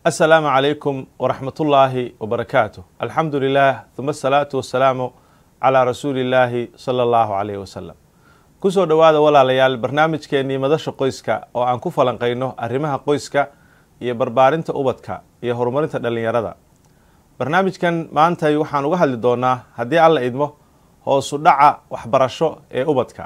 asalaamu calaykum waraxmatullaahi wabarakaatu alxamdu lilah uma asalaatu wasalaamu calaa rasuuli illaahi sala allahu calayh wasalam kusoo dhowaada walaalayaal barnaamijkeennii madasha qoyska oo aan ku falanqayno arrimaha qoyska iyo barbaarinta ubadka iyo horumarinta dhallinyarada barnaamijkan maantay waxaan uga hadli doonaa haddii alla idmo hoosu dhaca waxbarasho ee ubadka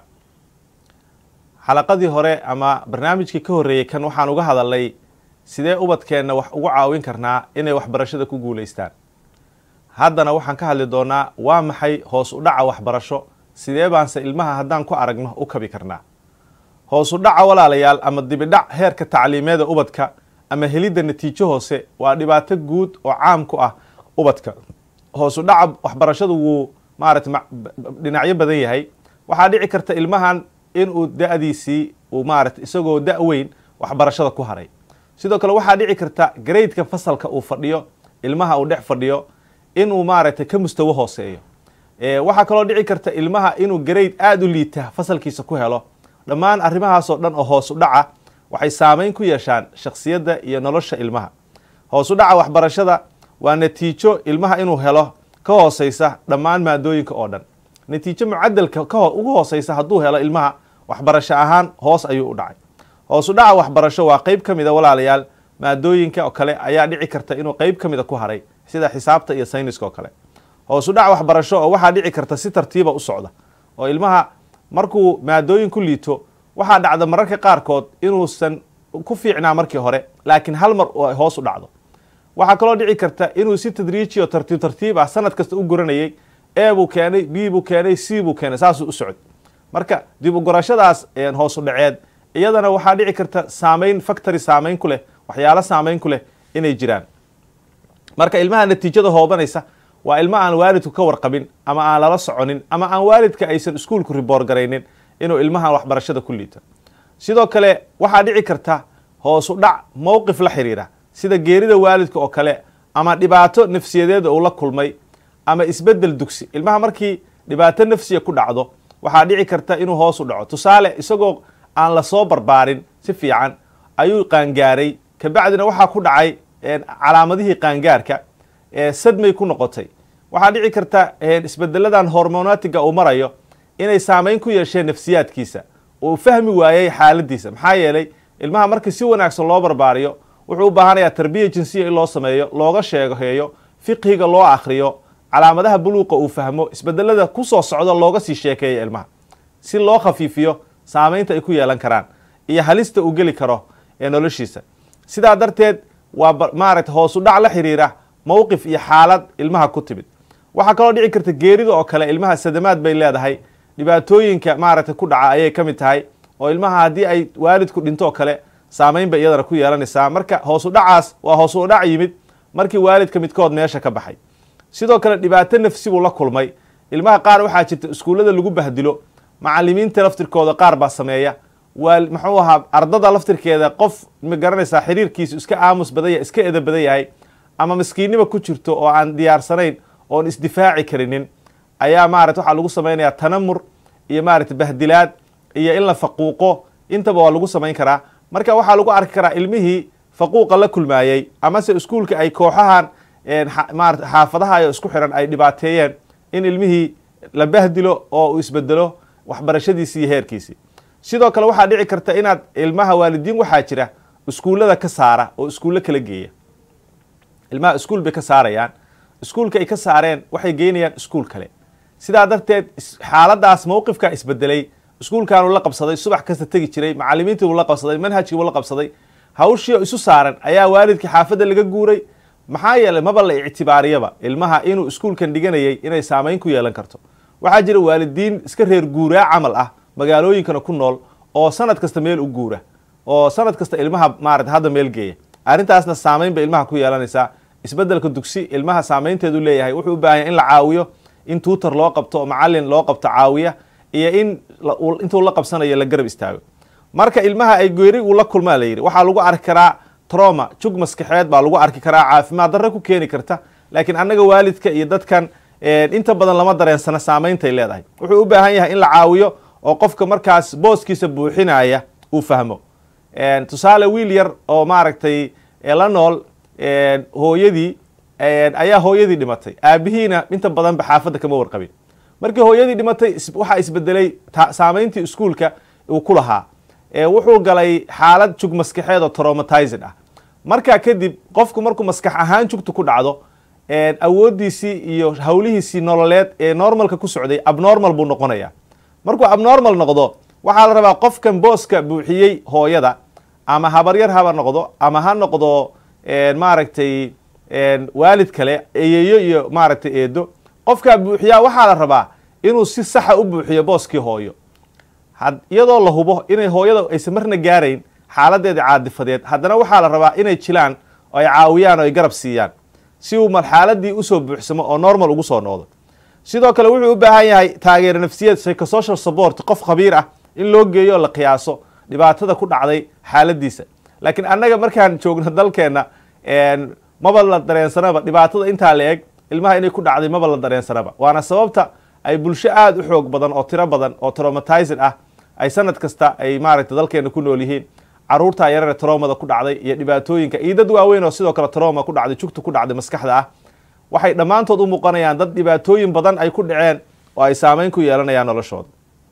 xalaqadii hore ama barnaamijkii ka horreeyey kan waxaan uga hadalnay sidee ubadkeenna wax ugu caawin karnaa inay waxbarashada ku guulaystaan haddana waxaan ka hadli doonaa waa maxay hoos u dhaca waxbarasho sidee baanse ilmaha haddaan ku aragno u kabi karnaa hoos u dhaca walaalayaal ama dibidhac heerka tacliimeeda ubadka ama helidda natiijo hoose waa dhibaato guud oo caam ku ah ubadka hoos u dhaca waxbarashadu wuu maarata dhinacyo badan yahay waxaa dhici karta ilmahan inuu da-diisii uu maarata isagoo da- weyn waxbarashada ku haray sidoo kale waxaa dhici karta garaydka fasalka uu fadhiyo ilmaha uu dhex fadhiyo inuu maaragtay ka mustawo hooseeyo waxaa kaloo dhici karta ilmaha inuu garayd aada u liita fasalkiisa ku helo dhammaan arrimahaasoo dhan oo hoos u dhaca waxay saameyn ku yeeshaan shaksiyadda iyo nolosha ilmaha hoos u dhaca waxbarashada waa natiijo ilmaha inuu helo ka hooseysa dhammaan maadooyinka oo dhan natiijo mucadalka ugu hooseysa hadduu helo ilmaha waxbarasho ahaan hoos ayuu u dhacay hoos u dhaca waxbarasho waa qeyb ka mida walaalayaal maadooyinka oo kale ayaa dhici karta inuu qeyb ka mida ku haray sida xisaabta iyo sayniska oo kale hoos u dhaca waxbarasho oo waxaa dhici karta si tartiiba u socda oo ilmaha markuu maadooyin ku liito waxaa dhacda mararka qaarkood inuusan ku fiicnaa markii hore laakiin hal mar hoos u dhacdo waxaa kaloo dhici karta inuu si tadriiji oo tartiib tartiib ah sanad kasta u guranayay e buu keenay b buu keenay c buu keenay saasuu u socod marka dib u gorashadaas hoos u dhaceed iyadana waxaa dhici karta saameyn factory saameyn ku leh waxyaalo saameyn ku leh inay jiraan marka ilmaha natiijada hoobanaysa waa ilmo aan waalidku ka warqabin ama aan lala soconin ama aan waalidka aysan iskuolku riboor garaynin inuu ilmahan waxbarashada ku liito sidoo kale waxaa dhici karta hoos u dhac mowqif la xiriira sida geerida waalidka oo kale ama dhibaato nafsiyadeeda uu la kulmay ama isbedel dugsi ilmaha markii dhibaato nafsiya ku dhacdo waxaa dhici karta inuu hoos u dhaco tusaale isagoo aan lasoo barbaarin si fiican ayuu qaangaaray kabacdina waxaa ku dhacay calaamadihii qaangaarka sadmay ku noqotay waxaa dhici karta isbedeladan hormonatiga uu marayo inay saameyn ku yeesheen nafsiyaadkiisa uu fahmi waayey xaaladiisa maxaa yeelay ilmaha markii si wanaagsan loo barbaariyo wuxuu u baahanayaa tarbiya jinsiya in loo sameeyo looga sheegaheeyo fiqhiga loo akriyo calaamadaha buluuqa uu fahmo isbedelada kusoo socda looga sii sheekeeya ilmaha si loo khafiifiyo saameynta ay ku yeelan karaan iyo halista uu geli karo ee noloshiisa sidaa darteed waa maaragta hoos u dhac la xiriira mowqif iyo xaalad ilmaha ku timid waxaa kaloo dhici karta geerida oo kale ilmaha sadamaad bay leedahay dhibaatooyinka maaragta ku dhaca ayay ka mid tahay oo ilmaha haddii ay waalidku dhinto oo kale saameyn bay iyadana ku yeelanaysaa marka hoos u dhacaas waa hoos u dhac yimid markii waalidka midkood meesha ka baxay sidoo kale dhibaato nafsi buu la kulmay ilmaha qaar waxaa jirta iskuullada lagu bahdilo macalimiinta laftirkooda qaar baa sameeya waa muxuu ahaa ardada laftirkeeda qof ma garanaysaa xiriirkiisu iska aamus badan yahay iska eda badan yahay ama maskiinnima ku jirto oo aan diyaarsanayn oon isdifaaci karinin ayaa maarata waxaa lagu samaynayaa tanamur iyo maarata bahdilaad iyo in la faquuqo intaba waa lagu samayn karaa marka waxaa lagu arki karaa ilmihii faquuqa la kulmaayey amase iskuulka ay kooxahan maarata xaafadaha iyo isku xiran ay dhibaateeyeen in ilmihii la bahdilo oo uu isbedelo waxbarashadiisii iyo heerkiisii sidoo kale waxaa dhici karta inaad ilmaha waalidiin waxaa jira iskuullada ka saara oo iskuullo kala geeya ilmaha iskuul bay ka saarayaan iskuulka ay ka saareen waxay geynayaan iskuul kale sidaa darteed xaaladaas mowqifkaa isbedelay iskuulkaanuu la qabsaday subax kasta tegi jiray macalimiintii buu la qabsaday manhajkii buu la qabsaday hawshii isu saaran ayaa waalidkii xaafadda laga guuray maxaa yeelay maba la ictibaariyaba ilmaha inuu iskuulkan dhiganayay inay saameyn ku yeelan karto waxaa jira waalidiin iska reer guuraa camal ah magaalooyinkana ku nool oo sanad kasta meel u guura oo sanad kasta ilmaha maarata hadda meel geeya arrintaasna saameyn bay ilmaha ku yeelanaysaa isbedelka dugsi ilmaha saameynteedu leeyahay wuxuu u baahanya in la caawiyo in tuutar loo qabto oo macalin loo qabto caawiya iyo in intuu la qabsanayo la garab istaago marka ilmaha ay geeri uu la kulmaa la yidhi waxaa lagu arki karaa troma jug maskaxeed baa lagu arki karaa caafimaad darre ku keeni karta laakiin annaga waalidka iyo dadkan inta badan lama dareensana saameyntay leedahay wuxuu u baahan yahay in la caawiyo oo qofka markaas booskiisa buuxinaya uu fahmo tusaale wiil yar oo maaragtay la nool hooyadii ayaa hooyadii dhimatay aabihiina inta badanba xaafadda kama warqabin markii hooyadii dhimatay waxaa isbedelay saameyntii iskuolka uu ku lahaa wuxuu galay xaalad jug maskaxeed oo traumatizing ah markaa kadib qofku markuu maskax ahaan jugta ku dhacdo awooddiisii iyo hawlihiisii nololeed ee normalka ku socday abnormal buu noqonaya markuu abnormal noqdo waxaa la rabaa qofkan booska buuxiyey hooyada ama habaryar haba noqdo ama ha noqdo maaragtay waalid kale eyeyo iyo maaragtay eedo qofkaa buuxiyaa waxaa la rabaa inuu si saxa u buuxiyo booskii hooyo iyadoo la hubo inay hooyada aysan marna gaarayn xaaladeeda caadifadeed haddana waxaa la rabaa inay jilaan oo ay caawiyaan oo ay garab siiyaan si uu xaaladii usoo buuxsamo oo normal ugu soo noqdo sidoo kale wuxuu u baahan yahay taageero nafsiyeed psychosocial support qof khabiir ah in loo geeyo oo la qiyaaso dhibaatada ku dhacday xaaladiisa laakiin annaga markaan joogno dalkeenna maba la dareensanaba dhibaatada intaa la eg ilmaha inay ku dhacday maba la dareensanaba waana sababta ay bulsho aada u xoog badan oo tiro badan oo traumatizing ah ay sanad kasta ay maaragtay dalkeena ku nool yihiin caruurtaa yarare traumada ku dhacday iyo dhibaatooyinka iyo dad waaweyn oo sidoo kale trauma ku dhacday jugta ku dhacday maskaxda ah waxay dhammaantood u muuqanayaan dad dhibaatooyin badan ay ku dhaceen oo ay saameyn ku yeelanayaan noloshooda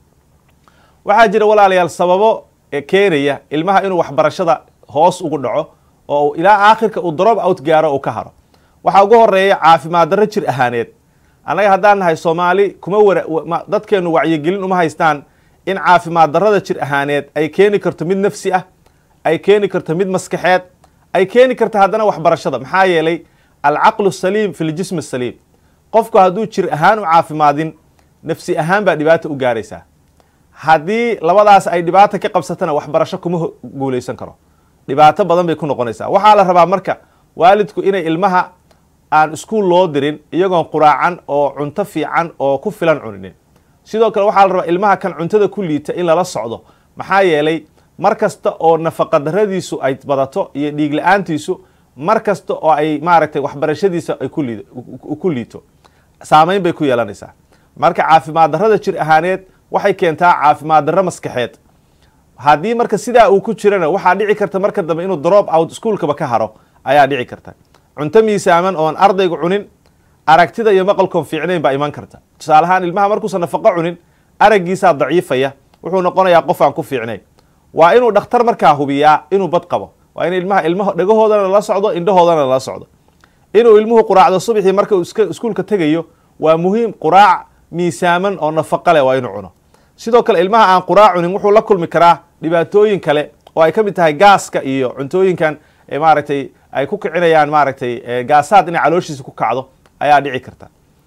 waxaa jira walaalayaal sababo keenaya ilmaha inuu waxbarashada hoos ugu dhaco oo ilaa aakhirka uu drop out gaaro uu ka haro waxaa ugu horeeya caafimaad darro jir ahaaneed annaga haddaan nahay soomaali kuma wara dadkeenu wacyigelin uma haystaan in caafimaad darrada jir ahaaneed ay keeni karto mid nafsi ah ay keeni karto mid maskaxeed ay keeni karto haddana waxbarashada maxaa yeelay alcaqlu saliim fi ljism saliim qofku hadduu jir ahaan u caafimaadin nafsi ahaan baa dhibaata u gaaraysaa haddii labadaas ay dhibaata ka qabsatana waxbarasho kuma guuleysan karo dhibaato badan bay ku noqonaysaa waxaa la rabaa marka waalidku inay ilmaha aan iskuol loo dirin iyagoon quraacan oo cunto fiican oo ku filan cuninin sidoo kale waxaa la rabaa ilmaha kan cuntada ku liita in lala socdo maxaa yeelay mar kasta oo nafaqadaradiisu ay badato iyo dhiig la-aantiisu mar kasta oo ay maaragtay waxbarashadiisa ay ku liito saameyn bay ku yeelanaysaa marka caafimaad darrada jir ahaaneed waxay keentaa caafimaad darro maskaxeed haddii marka sidaa uu ku jirana waxaa dhici karta marka dambe inuu drop out iskuolkaba ka haro ayaa dhici karta cunto miisaaman oon ardaygu cunin aragtida iyo maqalkoon fiicnayn baa iman karta tusaale ahaan ilmaha markuusan nafaqo cunin araggiisaa daciifaya wuxuu noqonayaa qof aan ku fiicnayn waa inuu dhakhtar markaa hubiyaa inuu bad qabo waa in ilmaha ilmaha dhagahoodana lala socdo indhahoodana lala socdo inuu ilmuhu quraacdo subaxii marka uu iskuolka tegayo waa muhiim quraac miisaaman oo nafaqo leh waa inuu cuno sidoo kale ilmaha aan quraac cunin wuxuu la kulmi karaa dhibaatooyin kale oo ay ka mid tahay gaaska iyo cuntooyinkan maaragtay ay ku kicinayaan maaragtay gaasaad inay calooshiisa ku kacdo ayaa dhici karta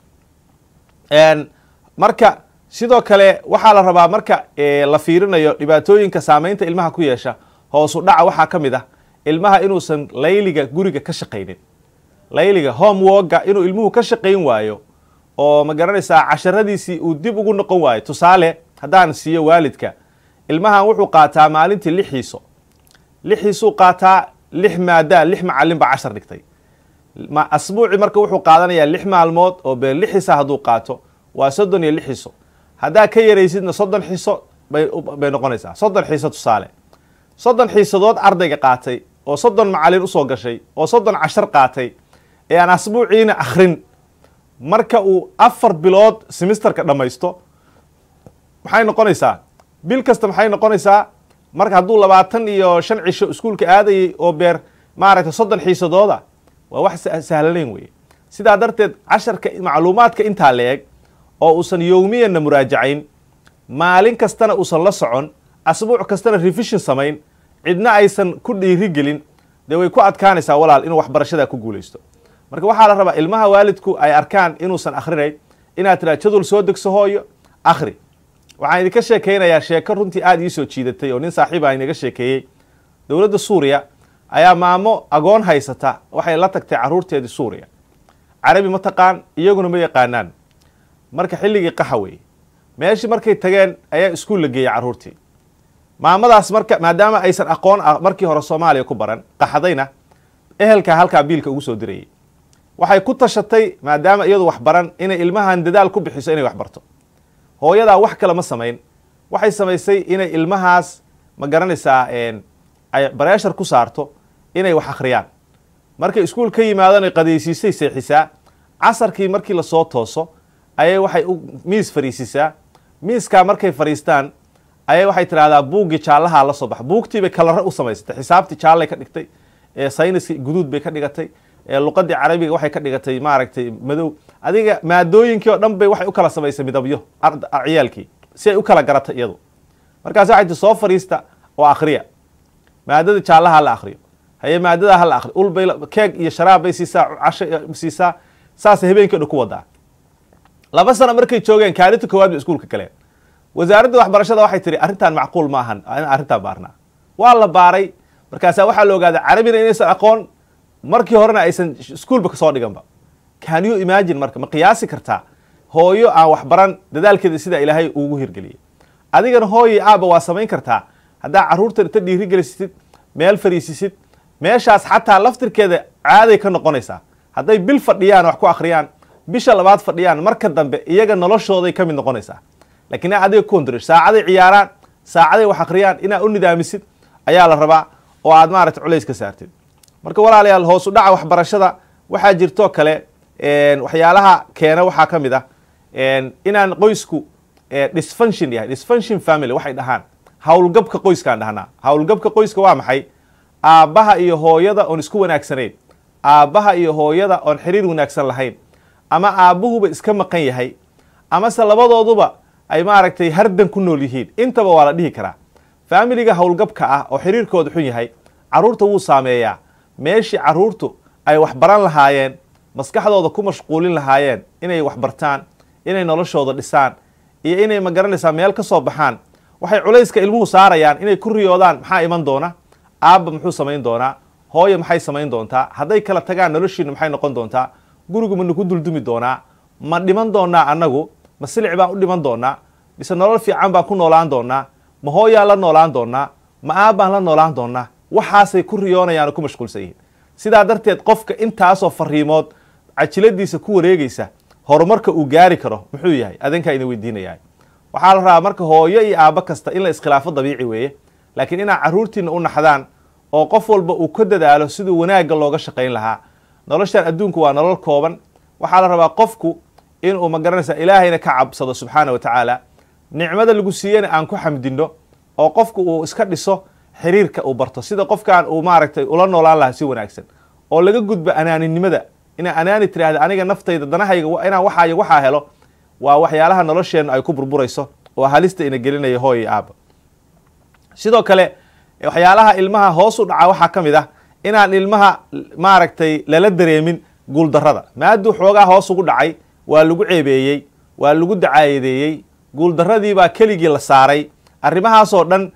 marka sidoo kale waxaa la rabaa marka la fiirinayo dhibaatooyinka saameynta ilmaha ku yeesha hoosu dhaca waxaa ka mid ah ilmaha inuusan layliga guriga ka shaqaynin layliga homeworka inuu ilmuhu ka shaqayn waayo oo ma garanaysaa casharadiisii uu dib ugu noqon waayo tusaale haddaan siiyo waalidka ilmahan wuxuu qaataa maalintii lix xiiso lix xiisuu qaataa lix maadaa lix macalin baa cashar dhigtay asbuuci marka wuxuu qaadanayaa lix maalmood oo bee lix xisa hadduu qaato waa soddon iyo lix xiso haddaa ka yaraysidna soddon xiso bay noqonaysaa soddon xiiso tusaale soddon xiisadood ardayga qaatay oo soddon macalin usoo gashay oo soddon cashar qaatay ee aan asbuuciina akhrin marka uu afar bilood semisterka dhammaysto maxay noqonaysaa bil kasta maxay noqonaysaa marka hadduu labaatan iyo shan cisho iskuolka aadayay oo beer maaragtay soddon xiisadooda waa wax sahlanayn weye sidaa darteed casharka macluumaadka intaa la eg oo uusan yowmiyanna muraajacayn maalin kastana uusan la socon asbuuc kastana revision samayn cidna aysan ku dhiirigelin dee way ku adkaanaysaa walaal inuu waxbarashada ku guulaysto marka waxaa la rabaa ilmaha waalidku ay arkaan inuusan akhrinayn inaad tiraa jadwal soo degso hooyo akhri waxaan idinka sheekaynayaa sheeko runtii aada ii soo jiidatay oo nin saaxiiba inaga sheekeeyey dowladda suuriya ayaa maamo agoon haysata waxay la tagtay caruurteedii suuriya carabi ma taqaan iyaguna ma yaqaanaan marka xilligii qaxa weeye meeshii markay tageen ayaa iskuul la geeyey carruurtii maamadaas marka maadaama aysan aqoon markii hore soomaaliya ku baran qaxdayna ehelkaa halkaa biilka ugu soo dirayay waxay ku tashatay maadaama iyadu wax baran inay ilmahan dadaal ku bixiso inay wax barto hooyadaa wax kale ma samayn waxay samaysay inay ilmahaas ma garanaysaa ay bareeshar ku saarto inay wax akhriyaan markay iskuul ka yimaadana qadaysiisay seexisaa casarkii markii lasoo tooso ayay waxay miis fariisisaa miiskaa markay fadhiistaan ayay waxay tidhahdaa buuggii jaallahaa la soo baxa buugtiibay kalare u samaysatay xisaabtii jaallay ka dhigtay sayniskii guduud bay ka dhigatay luqadii carabiga waxay ka dhigatay maaragtay madow adiga maadooyinkii oo dhan bay waxay u kala samaysay midabyo ciyaalkii si ay u kala garata iyadu markaas waxay ti soo fadhiista oo akhriya maadada jaallaha hala akhriyo haye maadada hala akhriyo ulbay keeg iyo sharaab bay siisaa casho siisaa saasay habeenkii o dhan ku wadaa laba sano markay joogeen kaalinta koowaad bay iskuulka galeen wasaaradda waxbarashada waxay tihi arrintan macquul ma ahan in arrintaan baarnaa waa la baaray markaasaa waxaa la ogaaday carabina inaysan aqoon markii horena aysan iskuolba kasoo dhiganba can you imagine marka ma qiyaasi kartaa hooyo aan waxbaran dadaalkeeda sidaa ilaahay ugu hirgeliyay adigana hooyai aaba waa samayn kartaa haddaa carruurtan inta dhiirigelisisid meel fariisisid meeshaas xataa laftirkeeda caaday ka noqonaysaa hadday bil fadhiyaan wax ku akhriyaan bisha labaad fadhiyaan marka dambe iyaga noloshooday ka mid noqonaysaa lakiin ina adiga kuondr saacaday ciyaaraan saacaday wax akhriyaan inaad u nidaamisid ayaa la rabaa oo aad maarata culays ka saartid marka walaalayaal hoos u dhaca waxbarashada waxaa jirto kale waxyaalaha keena waxaa ka mid ah inaan qoysku disfunction yahay disfunction family waxay dhahaan howlgabka qoyskaan dhahnaa howlgabka qoyska waa maxay aabbaha iyo hooyada oon isku wanaagsanayn aabbaha iyo hooyada oon xiriir wanaagsan lahayn ama aabbuhuba iska maqan yahay amase labadooduba ay maaragtay hardan ku nool yihiin intaba waa la dhihi karaa faamiliga howlgabka ah oo xiriirkooda xun yahay carruurta wuu saameeyaa meeshii carruurtu ay wax baran lahaayeen maskaxdooda ku mashquulin lahaayeen inay wax bartaan inay noloshooda dhisaan iyo inay magaranaysaa meel ka soo baxaan waxay culayska ilmuhu saarayaan inay ku riyoodaan maxaa iman doona aabba muxuu samayn doonaa hooye maxay samayn doontaa hadday kala tagaan noloshiinu maxay noqon doontaa gurigu ma nagu duldumi doonaa ma dhiman doonaa annagu ma silic baan u dhiman doonaa mise nolol fiican baan ku noolaan doonaa ma hooyaan la noolaan doonaa ma aabbaan la noolaan doonaa waxaasay ku riyoonayaan oo ku mashquulsan yihiin sidaa darteed qofka intaasoo fariimood cajiladiisa ku wareegaysa horumarka uu gaari karo muxuu yahay adinkaa idin weydiinayaa waxaa la rabaa marka hooyo iyo aabbo kasta in la iskhilaafo dabiici weeye laakiin inaad carruurtiina u naxdaan oo qof walba uu ka dadaalo siduu wanaagga looga shaqayn lahaa noloshan adduunku waa nolol kooban waxaa la rabaa qofku inuu magaranaysa ilaahayna ka cabsado subxaana wa tacaala nicmada lagu siiyena aan ku xamdinno oo qofku uu iska dhiso xiriirka uu barto sida qofkan uu maaragtay ula noolaan lahaa si wanaagsan oo laga gudbo anaaninimada inaa anaani tiraahda aniga naftayda danahayga inaan waxaay waxaa helo waa waxyaalaha nolosheennu ay ku burburayso oo halista ina gelinaya hooy iyo aaba sidoo kale waxyaalaha ilmaha hoos u dhaca waxaa ka mid ah inaan ilmaha maaragtay lala dareemin guuldarrada maaduu xoogaa hoos ugu dhacay waa lagu ceebeeyey waa lagu dacaayadeeyey guuldarradiibaa keligii la saaray arrimahaasoo dhan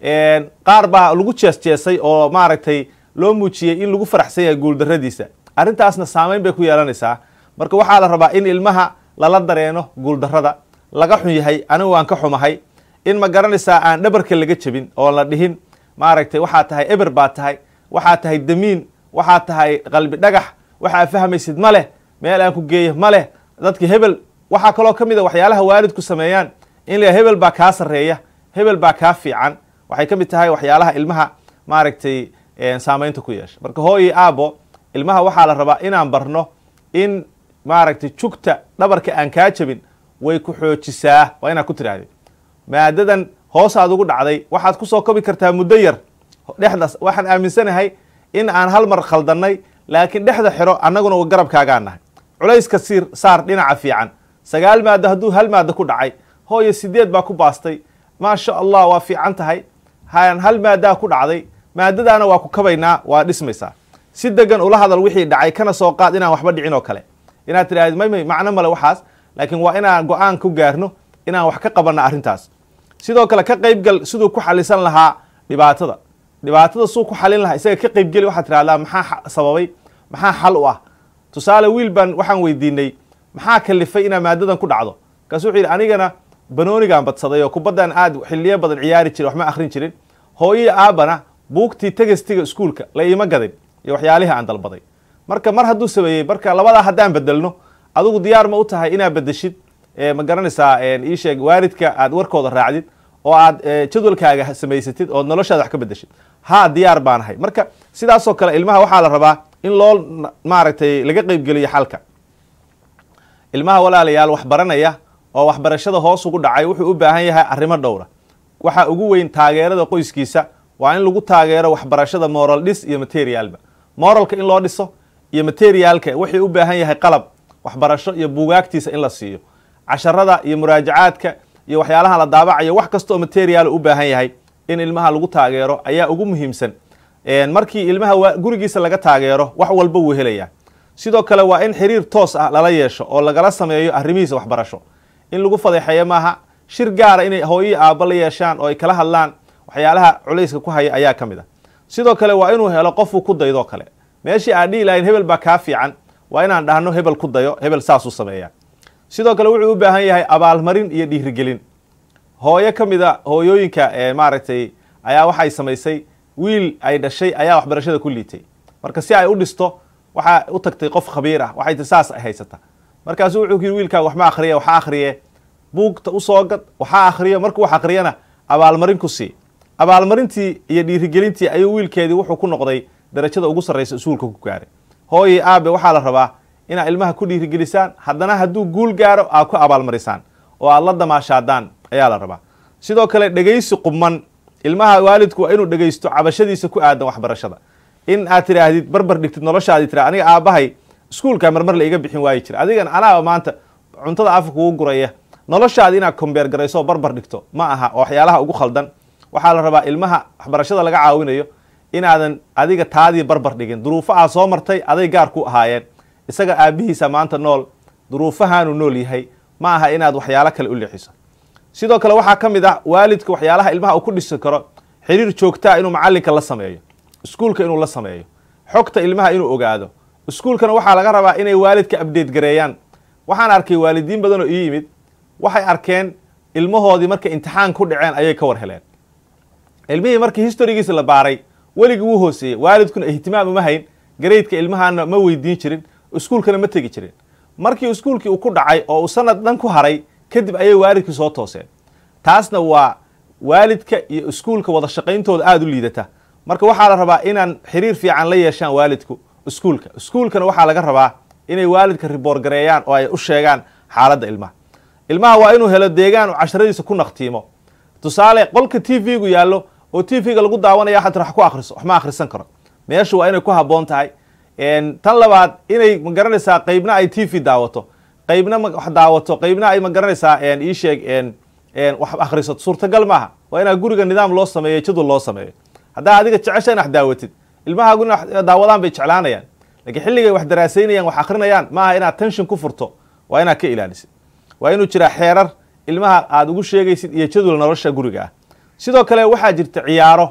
qaar baa lagu jees jeesay oo maaragtay loo muujiyey in lagu faraxsan yahay guuldarradiisa arrintaasna saameyn bay ku yeelanaysaa marka waxaa la rabaa in ilmaha lala dareeno guuldarrada laga xun yahay anigu waan ka xumahay in ma garanaysaa aan dhabarka laga jebin oo la dhihin maaragtay waxaa tahay eber baa tahay waxaa tahay damiin waxaa tahay qalbi dhagax waxaa fahmaysid ma leh meel aan ku geeyo ma leh dadki hebel waxaa kaloo ka mid a waxyaalaha waalidku sameeyaan in la hebel baa kaa sarreeya hebel baa kaa fiican waxay ka mid tahay waxyaalaha ilmaha maaragtay saameynta ku yeesha marka hooyi aabo ilmaha waxaa la rabaa inaan barno in maaragtay jugta dhabarka aan kaa jebin way ku xoojisaa waa inaad ku tidhahdid maadadan hoosaad ugu dhacday waxaad kusoo kobi kartaa muddo yar dhexdaas waxaan aaminsanahay in aan hal mar khaldannay laakiin dhexda xiro annaguna garabkaagaan nahay culayska siir saar dhinaca fiican sagaal maado hadduu hal maado ku dhacay hooyo sideed baa ku baastay maasha allah waa fiican tahay han hal maadaa ku dhacday maadadaana waa ku kabaynaa waa dhismaysaa si degan ula hadal wixii dhacay kana soo qaad inaan waxba dhicin oo kale inaad tidhahdid may may macno male waxaas laakiin waa inaan go-aan ku gaarno inaan wax ka qabanna arrintaas sidoo kale ka qaybgal siduu ku xalisan lahaa dhibaatada dhibaatada suu ku xalin lahaa isaga ka qaybgeli waxaad tidhahdaa maxaa sababay maxaa xal u ah tusaale wiil baan waxaan weydiinay maxaa kalifay inaa maadadan ku dhacdo markaasu wuxuu yidhi anigana banoonigaan badsaday oo kubaddan aad xiliyo badan ciyaari jiray waxma akhrin jirin hooyii aabana buugtii tegestiga iskuulka la iima gadin iyo waxyaalihii aan dalbaday marka mar hadduu sameeyey marka labadaa haddaan bedelno adigu diyaar ma u tahay inaad bedeshid ma garanaysaa ii sheeg waalidka aad warkooda raacdid oo aad jadwalkaaga samaysatid ood noloshaada wax ka bedeshid ha diyaar baanahay marka sidaasoo kale ilmaha waxaa la rabaa in loo maaragtay laga qeybgeliyo xalka ilmaha walaalayaal wax baranaya oo waxbarashada hoos ugu dhacay wuxuu u baahan yahay arrimo dhowra waxaa ugu weyn taageerada qoyskiisa waa in lagu taageero waxbarashada moral dhis iyo materialba moralka in loo dhiso iyo materialka waxay u baahan yahay qalab waxbarasho iyo buugaagtiisa in la siiyo casharada iyo muraajacaadka iyo waxyaalaha la daabacayo wax kasta oo material u baahan yahay in ilmaha lagu taageero ayaa ugu muhiimsan markii ilmaha gurigiisa laga taageero wax walba wuu helayaa sidoo kale waa in xiriir toos ah lala yeesho oo lagala sameeyo arrimihiisa waxbarasho in lagu fadeexeeyo maaha shir gaara inay hooyii aabba la yeeshaan oo ay kala hadlaan waxyaalaha culayska ku haya ayaa ka mid ah sidoo kale waa inuu helo qofuu ku daydoo kale meeshii aan dhihi lahayn hebel baa kaa fiican waa inaan dhahno hebel ku dayo hebel saasuu sameeyaa sidoo kale wuxuu u baahan yahay abaalmarin iyo dhiirigelin hooyo ka mid a hooyooyinka maaragtay ayaa waxay samaysay wiil ay dhashay ayaa waxbarashada ku liitay marka si ay u dhisto waxaa u tagtay qof khabiir ah waxay ti saas ay haysata markaasu wuxuu ku yidhi wiilkaaga waxma akhriya waxa akhriye buugta usoo gad waxaa akhriyo markuu wax akhriyana abaalmarin ku sii abaalmarintii iyo dhiirigelintii ayuu wiilkeedii wuxuu ku noqday darajada ugu sarraysa isuulka ku gaaray hooyii aabe waxaa la rabaa inaad ilmaha ku dhiirigelisaan haddana hadduu guul gaaro aad ku abaalmarisaan oo aad la damaashaadaan ayaa la rabaa sidoo kale dhegaysi qubman ilmaha waalidku waa inuu dhegaysto cabashadiisa ku aadan waxbarashada in aad tidhaahdid barbar dhigtid noloshaadi tira aniga aabbahay iskuulka marmar la iga bixin waayi jira adigan anaaba maanta cuntada afka kugu guraya noloshaadi inaad kombeer garayso oo barbar dhigto ma aha oo waxyaalaha ugu khaldan waxaa la rabaa ilmaha waxbarashada laga caawinayo inaadan adiga taadii barbar dhigin duruufo aad soo martay aday gaar ku ahaayeen isaga aabbihiisa maanta nool duruufahaanu nool yahay ma aha inaad waxyaalo kale u leexiso sidoo kale waxaa ka mid ah waalidka waxyaalaha ilmaha uu ku dhisi karo xiriir joogtaa inuu macallinka la sameeyo iskuulka inuu la sameeyo xogta ilmaha inuu ogaado iskuulkana waxaa laga rabaa inay waalidka abdate gareeyaan waxaan arkay waalidiin badan oo ii yimid waxay arkeen ilmahoodii markay imtixaan ku dhaceen ayay ka war heleen ilmihii markii historigiisa la baaray weligii wuu hooseeyey waalidkuna ihtimaam uma hayn gareydka ilmahana ma weydiin jirin iskuulkana ma tegi jirin markii iskuulkii uu ku dhacay oo uu sanad dhan ku haray kadib ayay waalidkii soo tooseen taasna waa waalidka iyo iskuulka wada shaqayntooda aada u liidata marka waxaa la rabaa inaan xiriir fiican la yeeshaan waalidku iskuulka iskuulkana waxaa laga rabaa inay waalidka riboor gareeyaan oo ay u sheegaan xaaladda ilmaha ilmaha waa inuu helo deegaan uu casharadiisa ku naqtiimo tusaale qolka t v-gu yaallo oo t v-ga lagu daawanaya xataa wax ku akhriso wax ma akhrisan karo meeshu waa inay ku habboon tahay tan labaad inay ma garanaysaa qeybna ay t v daawato qeybna wax daawato qeybna ay ma garanaysaa ii sheeg wax akhrisato suurtagal maaha waa inaa guriga nidaam loo sameeyo jadwal loo sameeyo haddaa adiga jecesha in wax daawatid ilmahaagu in daawadaan bay jeclaanayaan lakiin xilligay wax daraasaynayaan wax akrinayaan maaha inaad tension ku furto waa inaad ka ilaalisid waa inuu jiraa xeerar ilmaha aada ugu sheegaysid iyo jadwal nolosha guriga ah sidoo kale waxaa jirta ciyaaro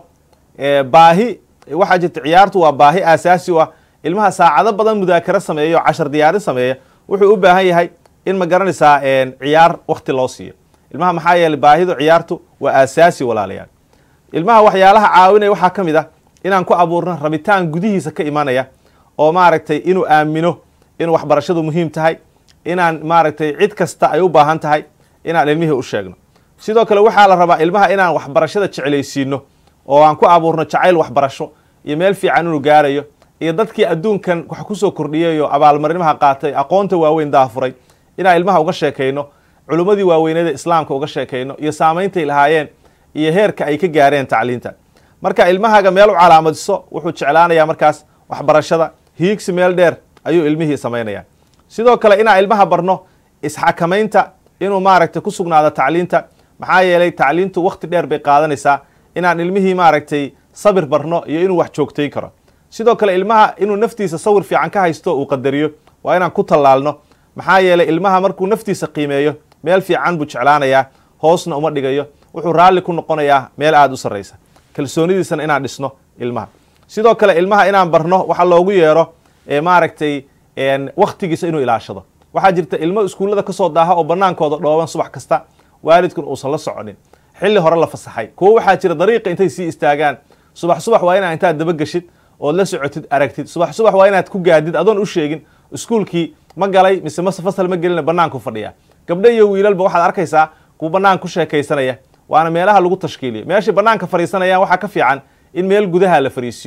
baahi waxaa jirta ciyaartu waa baahi aasaasi u ah ilmaha saacado badan mudaakaro sameeya oo cashar diyaarin sameeya wuxuu u baahan yahay in ma garanaysaa ciyaar wakti loo siiyo ilmaha maxaa yeeley baahidu ciyaartu waa aasaasi walaalayaal ilmaha waxyaalaha caawinaya waxaa ka mid ah inaan ku abuurno rabitaan gudihiisa ka imanaya oo maaragtay inuu aamino inuu waxbarashadu muhiim tahay inaan maaragtay cid kasta ay u baahan tahay inaan ilmihii u sheegno sidoo kale waxaa la rabaa ilmaha inaan waxbarashada jeclaysiino oo aan ku abuurno jacayl waxbarasho iyo meel fiican inuu gaarayo iyo dadkii adduunkan wax kusoo kordhiyayo abaalmarinimaha qaatay aqoonta waaweyn daafuray inaan ilmaha uga sheekayno culummadii waaweyneeda islaamka uga sheekayno iyo saameyntay lahaayeen iyo heerka ay ka gaareen tacliinta marka ilmahaaga meel u calaamadiso wuxuu jeclaanayaa markaas waxbarashada hiigsi meel dheer ayuu ilmihii samaynaya sidoo kale inaan ilmaha barno isxakamaynta inuu maaragtay ku sugnaado tacliinta maxaa yeelay tacliintu wakti dheer bay qaadanaysaa inaan ilmihii maaragtay sabir barno iyo inuu wax joogtayn karo sidoo kale ilmaha inuu naftiisa sawir fiican ka haysto uu qadariyo waa inaan ku tallaalno maxaa yeelay ilmaha markuu naftiisa qiimeeyo meel fiican buu jeclaanayaa hoosna uma dhigayo wuxuu raalli ku noqonayaa meel aada u sarraysa kalsoonidiisana inaan dhisno ilmaha sidoo kale ilmaha inaan barno waxa loogu yeero maaragtay waktigiisa inuu ilaashado waxaa jirta ilmo iskuullada kasoo daaha oo banaankooda dhooban subax kasta waalidkun uusan la soconin xilli hore la fasaxay kuwo waxaa jira dariiqa intay sii istaagaan subax subax waa inaa intaad dabageshid ood la socotid aragtid subax subax waa inaad ku gaadid adoon u sheegin iskuulkii ma galay mise mase fasal ma gelina banaanku fadhiya gabdho iyo wiilalba waxaad arkaysaa kuwa banaan ku sheekaysanaya waana meelaha lagu tashkiiliyo meeshay banaanka fadhiisanayaan waxaa ka fiican in meel gudaha la fariisiyo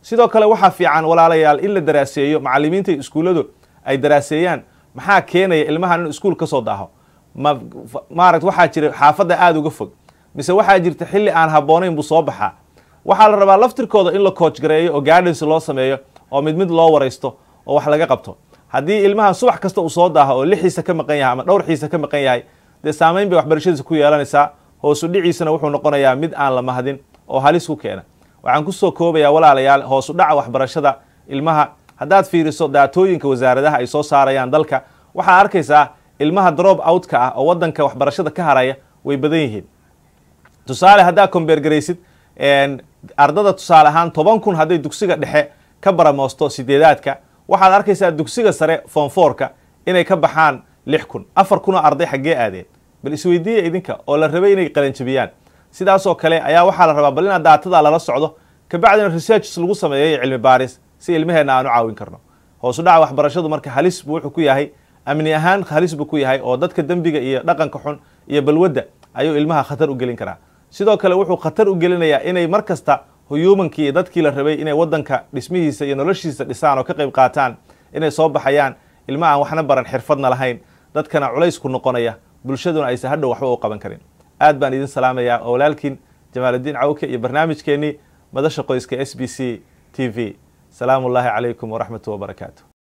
sidoo kale waxaa fiican walaalayaal in la daraaseeyo macalimiinta iyo iskuulladu ay daraaseeyaan maxaa keenaya ilmahan inuu iskuul ka soo daaho ma maarata waxaa jira xaafadda aada uga fog mise waxaa jirta xilli aan habboonayn buu soo baxaa waxaa la rabaa laftirkooda in la coach gareeyo oo guidance loo sameeyo oo mid mid loo waraysto oo wax laga qabto haddii ilmahan subax kasta uu soo daaho oo lixiisa ka maqan yahay ama dhowr xiisa ka maqan yahay dee saameyn bay waxbarashadiisa ku yeelanaysaa hoosu dhiciisana wuxuu noqonayaa mid aan la mahadin oo halis ku keena waxaan kusoo koobayaa walaalayaal hoosu dhaca waxbarashada ilmaha haddaad fiiriso daatooyinka wasaaradaha ay soo saarayaan dalka waxaa arkaysaa ilmaha drop outka ah oo wadanka waxbarashada ka haraya way badan yihiin tusaale haddaa combeergaraysid ardada tusaale ahaan toban kun hadday dugsiga dhexe ka baramoosto sideedaadka waxaad arkaysaa dugsiga sare fonforka inay ka baxaan lix kun afar kunoo arday xaggee aadeen bal isweydiiya idinka oo la rabay inay qalanjabiyaan sidaasoo kale ayaa waxaa la rabaa bal inaad daatada lala socdo kabacdina researches lagu sameeyo iyo cilmi baaris si ilmaheenna aan u caawin karno hoosu dhaca waxbarashadu marka halis buu wuxuu ku yahay amni ahaan halis buu ku yahay oo dadka dembiga iyo dhaqanka xun iyo balwadda ayuu ilmaha khatar u gelin karaa sidoo kale wuxuu khatar u gelinayaa inay mar kasta huyuumankii iyo dadkii la rabay inay wadanka dhismihiisa iyo noloshiisa dhisaan oo ka qayb qaataan inay soo baxayaan ilma aan waxna baran xirfadna lahayn dadkana culays ku noqonaya bulshaduna aysan hadhow waxba u qaban karin aad baan idin salaamayaa oo walaalkiin jamaaludiin cawke iyo barnaamijkeenii madasha qoyska s b c t v salaamu ullaahi calaykum waraxmatu wabarakaatu